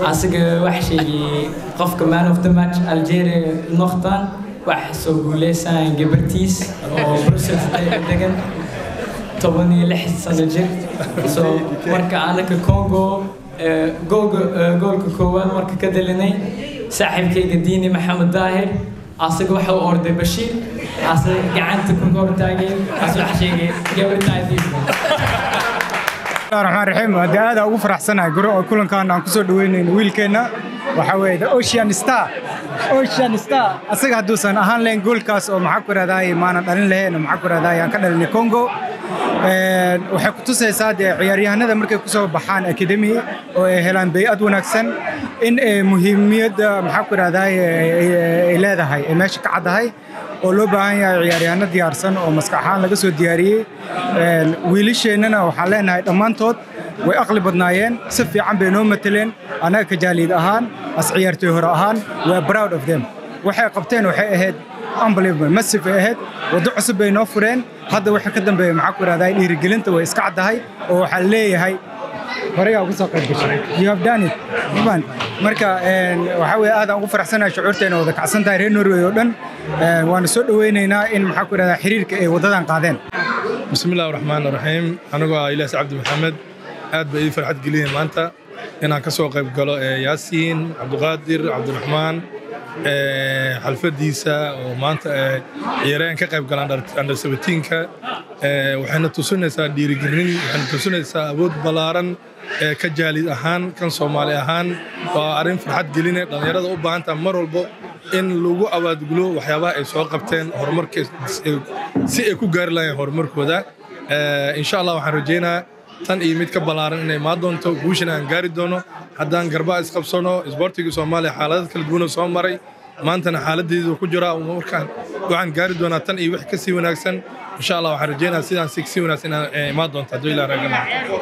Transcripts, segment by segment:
asiga wax sheegay qofka man of the match algeria noqdaan wax soo guuleysan gabartiis oo brussels degan toban iyo lix sano jir so marka anaka congo goolka goolka koowaad marka ka dalinay saaxiibkayga diini maxamed daahir asaga waxa u orday bashiir asaga gacanta ku kor taagay as wax sheegay gabartaadiisa raxmaan raxiim hadda aad ugu faraxsanahay guri oo kulankan aan kusoo dhaweynayno wiilkeenna waxaa weeye the ocean star ocean star asaga hadduusan ahaan lahayn goolkaas oo maxaa ku rahdaay maanan dhalin lahayn oo maxaa ku rahdaay aan ka dhalinay congo waxay ku tusaysaa dee ciyaaryahanada markay ku soo baxaan akademi oo ay helaan bay'ad wanaagsan in muhiimiyadda maxaa ku rahdaay ay leedahay ay meesha ka caddahay oo loo baahan yahay ciyaaryahanno diyaarsan oo maskax ahaan laga soo diyaariyey wiilasheennana waxaan leenahay dhammaantood way aqli badnaayeen si fiican bay noo mateleen annaga kajaaliid ahaan as ciyaartoy hore ahaan waa proud of them waxay qabteen waxay ahayd unbelievable massive ay ahayd waddo cusub bay noo fureen hadda waxa ka dambeeya maxaa ku rahdaa dhiirigelinta way iska caddahay oo waxaa leeyahay horey ugu soo qayb gashay you have done it man marka waxaa weeye aad aan ugu faraxsanahay shucuurteena wada kacsan tahay reer norway oo dhan waana soo dhaweynaynaa in maxaa ku rahdaa xiriirka ay waddadan qaadeen bismillahi raxmaan raxiim anigoo ah ilaas cabdi maxamed aad bay ii farxad geliyeen maanta inaan ka soo qayb galo yaasiin cabdiqaadir cabdiraxmaan xalfadiisa oo maanta ciyaareen ka qayb galaan under sabatiinka waxayna tusinaysaa dhiirigelin waxayna tusinaysaa awood ballaaran ee ka jaalid ahaan kan soomaali ahaan waa arrin farxad geline dhallinyarada u baahan taha mar walbo in lagu abaadgulo waxyaabaha ay soo qabteen horumarka si ay ku gaari lahayn horumarkooda insha allah waxaan rajaynaa tan iyo mid ka ballaaran inay imaan doonto guushan aan gaari doono haddaan garbaa isqabsano isboortiga soomaaliya xaaladad kala duwana soo maray maantana xaaladeedu ku jiraa markaan waxaan gaari doonaa tan iyo wix ka sii wanaagsan insha allah waxaan rajaynaa sidaan si sii wanaagsan inaan imaan doonto hadduu ilaa raagana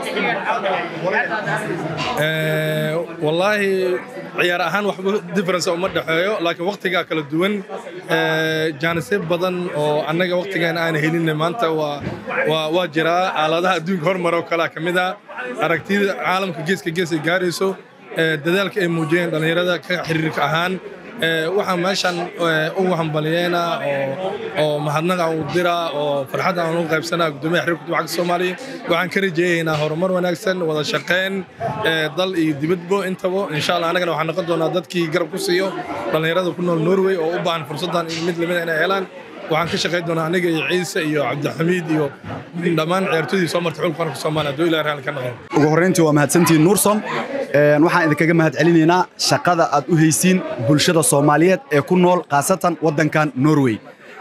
wallaahi ciyaar ahaan waxba difference uma dhexeeyo laakiin waqtigaa kala duwan jaanisyo badan oo annaga waqtigan aan helin maanta waa waa jiraa aaladaha adduunka hormar oo kalea ka mid ah aragtida caalamka geeska gees ay gaarayso dadaalka ay muujiyeen dhallinyarada ka xiriirka ahaan waxaan meeshan ugu hambaliyeena oo mahadnaqa u dira oo farxadda aan u qaybsanaa gudoomiyaha xiriirka kubadda cagta soomaaliya waxaan ka rajeeyaynaa horumar wanaagsan wada shaqayn dal iyo dibadbo intaba insha allah annagana waxaan noqon doonaa dadkii garab ku siiyo dhallinyarada ku nool norway oo u baahan fursaddan mid lamida inay helaan waxaan ka shaqayn doonaa aniga iyo ciise iyo cabdixamiid iyo dhammaan ciyaartoydii soo martay xulka qaranka soomaaliya hadduu ilaah raali ka noqon ugu horreyntii waa mahadsantihiin nuursom waxaan idinkaga mahad celinaynaa shaqada aad u haysiin bulshada soomaaliyeed ee ku nool khaasatan waddankan norway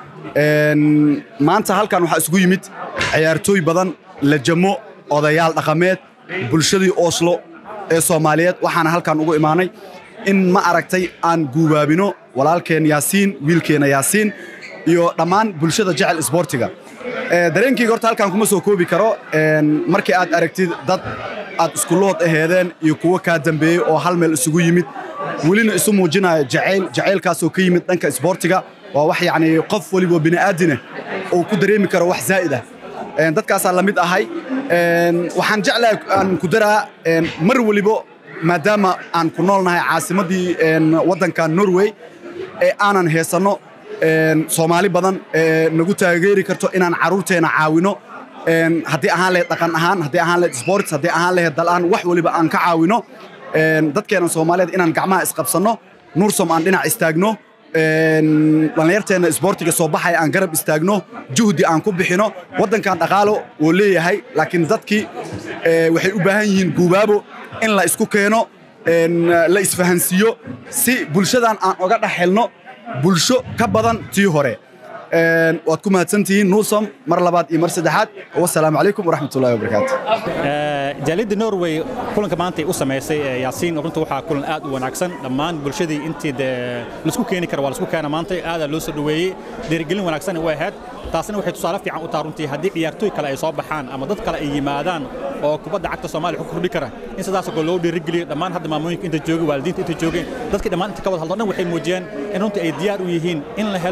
maanta halkan waxaa isugu yimid ciyaartooy badan lajamo odayaal dhaqameed bulshadii oslo ee soomaaliyeed waxaana halkan ugu imaanay in ma aragtay aan guubaabino walaalkeen yaasiin wiilkeenna yaasiin iyo dhammaan bulshada jecel isboortiga dareenkayga horta halkan kuma soo koobi karo markii aad aragtid dad aad iskulood aheedeen iyo kuwo kaa dambeeyey oo hal meel isugu yimid welina isu muujinaya jacayl jacaylkaasoo ka yimid dhanka isboortiga waa wax yacni qof weliba bini'aadina uu ku dareemi karo wax zaa'id ah dadkaasaa la mid ahay waxaan jeclahay aan ku daraa mar weliba maadaama aan ku noolnahay caasimaddii waddanka norway ee aanan heesanno soomaali badan ee nagu taageeri karto inaan carruurteena caawino haddii ahaan lahayd dhaqan ahaan haddii ahaan lahayd sports haddii ahaan lahayd dal-aan wax weliba aan ka caawino dadkeena soomaaliyeed inaan gacmaha isqabsanno nuursom aan dhinac istaagno dhallinyarteenna isboortiga soo baxaya aan garab istaagno juhdi aan ku bixino waddankan dhaqaalo wuu leeyahay laakiin dadkii waxay u baahan yihiin guubaabo in la isku keeno la isfahansiiyo si bulshadan aan oga dhex helno bulsho ka badan tii hore waad ku mahadsantihiin nuusom mar labaad iyo mar saddexaad wasalaamu calaykum waraxmatullahi wabarakaatu jaaliyadda norway kulanka maanta ay u samaysay yaasiin runta waxaa kulan aad u wanaagsan dhammaan bulshadii intii dee laisku keeni kara waa laisku keena maanta aadaa loo soo dhoweeyey dhiirigelin wanaagsan u ahayd taasina waxay tusaale fiican u taha runtii haddii ciyaartooy kale ay soo baxaan ama dad kale ay yimaadaan oo kubadda cagta soomaaliya ku kordhi kara in sidaasoo kale loo dhiirigeliyo dhammaan hadda maamooyinka inta joogay waalidiinta inta joogeen dadkii dhammaan inta ka wada hadlo dhan waxay muujiyeen in runtii ay diyaar u yihiin in la helo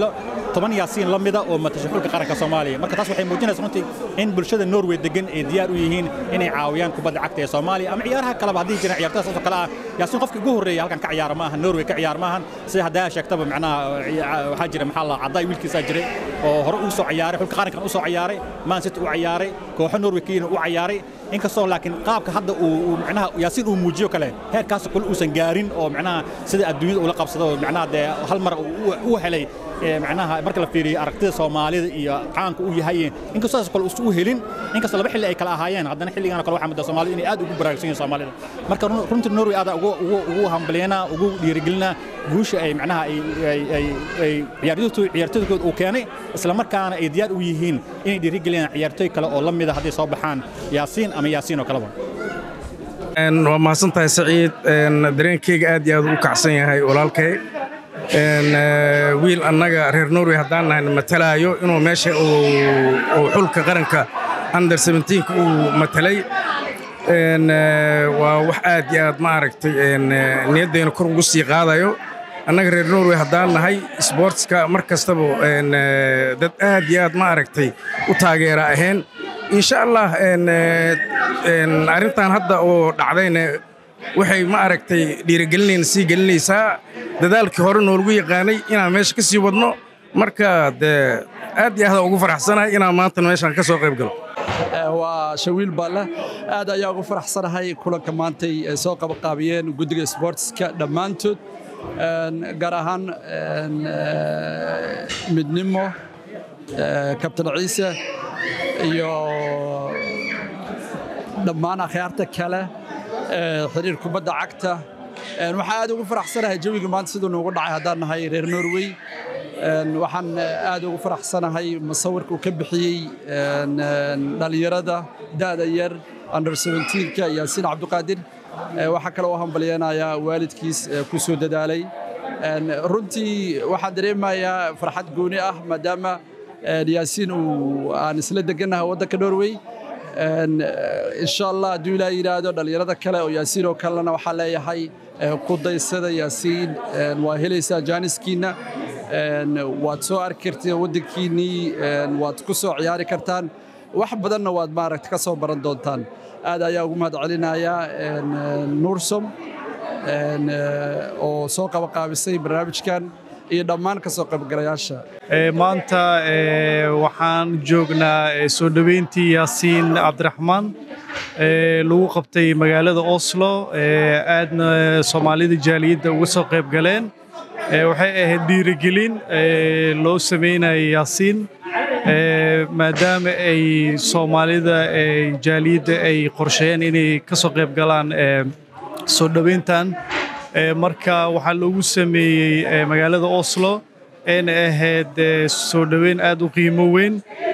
toban yaasiin la mida oo matasha xulka qaranka soomaaliya marka taas waxay muujinaysaa runtii in bulshada norway degan ay diyaar u yihiin inay caawiyaan kubadda cagta ee soomaaliya ama ciyaaraha kaleba haddii jiraan ciyaartoyda saasoo kale ah yaasiin qofka ugu horreeya halkan ka ciyaara ma aha norway ka ciyaar maahan sida haddaa sheegtaba macnaha waxaa jira maxaa la cadday wiilkiisaa jiray oo hore uu soo ciyaaray xulka qarankan u soo ciyaaray man city u ciyaaray kooxo norway kiyina u ciyaaray inkastoo laakiin qaabka hadda uu macnaha yaasiin uu muujiyo kale heerkaas kule uusan gaarin oo macnaha sida adduunyada ula qabsado macnaha dee hal mar u helay macnaha marka la fiiriyo aragtida soomaalida iyo caanka uu yahay inkastoo saas kale uusan u helin inkastoo laba xilli ay kala ahaayeen haddana xilligan kale waxaa mudda soomaalida inay aad ugu baraarugsan yihiin soomaalida marka runtii norway aada ugu ugu hambalyeynaa ugu dhiirigelinaa guusha ay macnaha ay ay ay ciyaartooydooda uu keenay isla markaana ay diyaar u yihiin inay dhiirigeliyaan ciyaartooy kale oo la mida hadday soo baxaan yaasiin ama yaasiin oo kaleba waa mahadsan tahay saciid dareenkeyga aad iyo aad u kacsan yahay walaalkay wiil annaga reer norway haddaan nahay matalaayo inuu meesha uu xulka qaranka under seventeenka uu matalay waa wax aad iyo aad ma aragtay niyaddayna kor ugu sii qaadayo annaga reer norway haddaan nahay sboortska mar kastaba dad aad iyo aad ma aragtay u taageera ahayn insha allah arrintan hadda oo dhacdayna waxay ma aragtay dhiirigelinayna sii gelinaysaa dadaalkii hore noolagu yaqaanay inaan meesha ka sii wadno marka dee aad iyo aad ugu faraxsanahay inaan maanta meeshaan ka soo qayb galo waa shawiil baale aad ayaa ugu faraxsanahay kulanka maantay soo qabaqaabiyeen guddiga sboortska dhammaantood gaar ahaan midnimo kabtan ciise iyo dhammaan akhyaarta kale xiriir kubadda cagta waxaan aad ugu faraxsanahay jawiga maanta siduu noogu dhacay haddaan nahay reer norway waxaan aad ugu faraxsanahay musawirka uu ka bixiyey dhallinyarada da'da yar under seventeenka yaasiin cabdiqaadir waxaa kale oo hambalyeenayaa waalidkiis ku soo dadaalay runtii waxaan dareemayaa farxad gooni ah maadaama yaasiin uu aan isla degannahay waddanka norway insha allah hadduu ilaa yidhaahdo dhallinyarada kale oo yaasiin oo kalena waxaa leeyahay ku daysada yaasiin waa helaysaa jaaniskiinna waad soo arki kartiin waddankiinnii waad ku soo ciyaari kartaan wax badanna waad maaragta ka soo baran doontaan aad ayaa ugu mahad celinayaa nuursom oo soo qabaqaabisay barnaamijkan iyo dhammaan ka soo qaybgalayaasha maanta waxaan joognaa soo dhoweyntii yaasiin cabdiraxmaan lagu qabtay magaalada oslo aadna soomaalida jaaliyadda uga soo qayb galeen waxay ahayd dhiirigelin loo sameynaya yaasiin maadaama ay soomaalida jaaliyadda ay qorsheeyeen inay ka soo qayb galaan soo dhoweyntan marka waxaa loogu sameeyey magaalada oslo ayna ahayd soo dhoweyn aad u qiimo weyn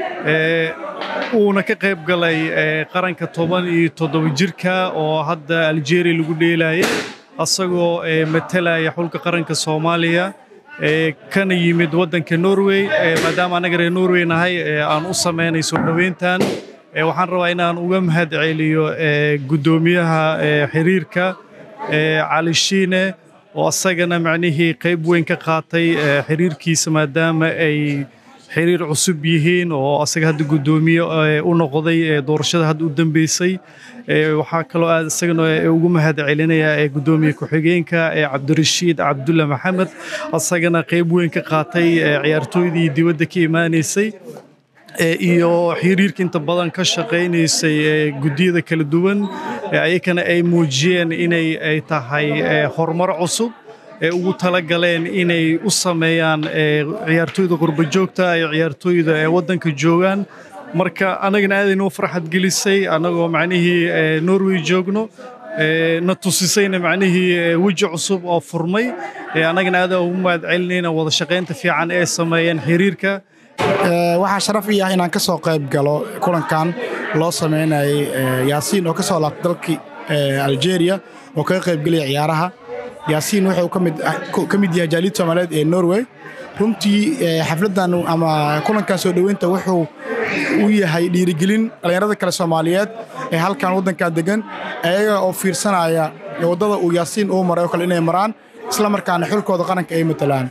uuna ka qayb galay qaranka toban iyo toddoba jirka oo hadda aljeria lagu dheelayay asagoo matalaya xulka qaranka soomaaliya kana yimid waddanka norway maadaama annaga reer norway nahay aan u samaynay soo dhoweyntan waxaan rabaa inaan uga mahad celiyo guddoomiyaha xiriirka cali shiine oo asagana macnihii qayb weyn ka qaatay xiriirkiisa maadaama ay xiriir cusub yihiin oo asaga hadda guddoomiye u noqday doorashada hadda u dambeysay waxaa kaloo aad isagana ugu mahad celinayaa guddoomiye ku-xigeenka cabdirashiid cabdulla maxamed asagana qayb weyn ka qaatay ciyaartooydii dibadda ka imaanaysay iyo xiriirka inta badan ka shaqaynaysay guddiyada kala duwan ayakana ay muujiyeen inay ay tahay horumar cusub ee ugu talagaleen inay u sameeyaan ciyaartooyda qurbajoogta iyo ciyaartooyda ee waddanka joogaan marka annagana aadaynoo farxad gelisay annagoo macnihii norway joogno na tusisayna macnihii weji cusub oo furmay annagana aada ugu mahad celinayna wada shaqaynta fiican ee sameeyeen xiriirka waxaa sharaf ii ah inaan ka soo qayb galo kulankan loo samaynayay yaasiin oo ka soo laabtay dalkii algeria oo kaga qaybgelaya ciyaaraha yaasiin wuxuu ka mid yahay jaaliyad soomaaliyeed ee norway runtii xafladdan ama kulankan soo dhoweynta wuxuu u yahay dhiirigelin dhallinyarada kale soomaaliyeed ee halkan waddankan degan ayaga oo fiirsanaya waddada uu yaasiin uu maray oo kale inay maraan isla markaana xulkooda qaranka ay matalaan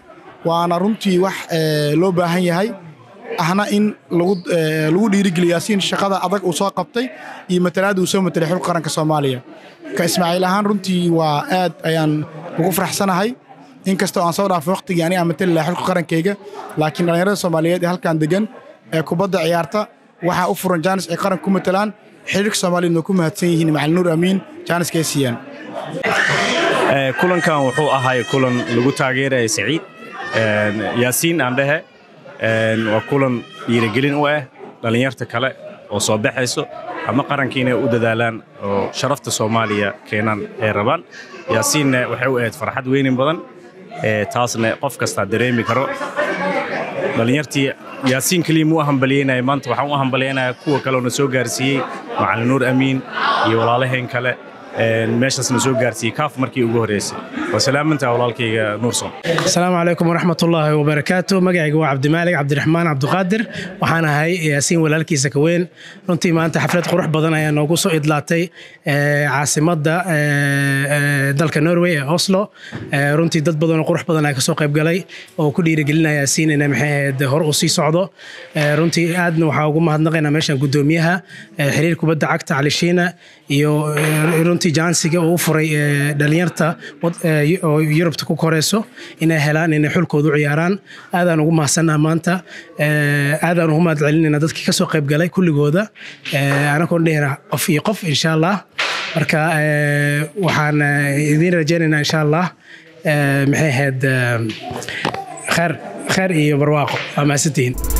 waana runtii wax ee, loo baahan yahay ahna in lagu ee, lagu dhiirigeliyo yaasiin shaqada adag uu soo qabtay iyo matalaadda uu soo matelay xulka qaranka soomaaliya ka ismaaciil ahaan runtii waa aad ayaan ugu faraxsanahay inkastoo aan soo dhaafay waqtigii aniga aan matali lahaa xulka qarankayga laakiin dhallinyarada soomaaliyeed ee halkan degan ee kubadda ciyaarta waxaa u furan jaanis ay qaranka ku matalaan xiriirka soomaaliyeedna ku mahadsan yihiin macalin nuur amiin jaaniska ay siiyaan Ee, kulankan wuxuu ahay kulan lagu taageeraya Saciid Een, Yaasiin aan dhehe Een, waa kulan dhiirigelin u ah dhallinyarta kale oo soo baxayso ama qaranka inay u dadaalaan oo sharafta Soomaaliya keenaan ay rabaan Yaasiinna waxay u ahayd farxad weynin badan Ee, taasna qof kasta dareemi karo dhallinyartii yaasiin keliya muu hambalyeynaya maanta waxaan u hambalyeynayaa kuwa kale oo na soo gaarsiiyey macalin nuur amiin iyo walaalaheen kale een, meeshaas na soo gaarsiiyey kaaf markii ugu horreysay waa salaamantaa walaalkayga nuurson asalaamu calaykum waraxmatullaahi wabarakaatu magacayga waa cabdimaalig cabdiraxmaan cabdiqaadir waxaan ahay yaasiin walaalkiisa ka weyn runtii maanta xaflad qurux badan ayaa noogu soo idlaatay ee, caasimadda ee, ee, dalka norway ee oslo Ee, runtii dad badan oo qurux badan ayaa kasoo qayb galay oo ku dhiirigelinaya yaasiin inay maxay ahayd hor u sii socdo Ee, runtii aadna waxaa ugu mahadnaqaynaa meeshan gudoomiyaha ee, xiriir kubadda cagta cali shiina iyo ee, runtii jaansiga uu u furay ee, dhalinyarta wad- ee, oo yurubta ku koreyso inay helaan inay xulkooda u ciyaaraan aadaan ugu mahadsannaha maanta Ee, aadaan ugu mahad celinayna dadkii kasoo qayb galay kulligooda Ee, anagoon dhehina qof iyo qof insha allah marka ee, waxaan ee, idiin rajaynaynaa insha allah ee, maxay ahayd ee, kheer kheer iyo barwaaqo waa mahadsantihiin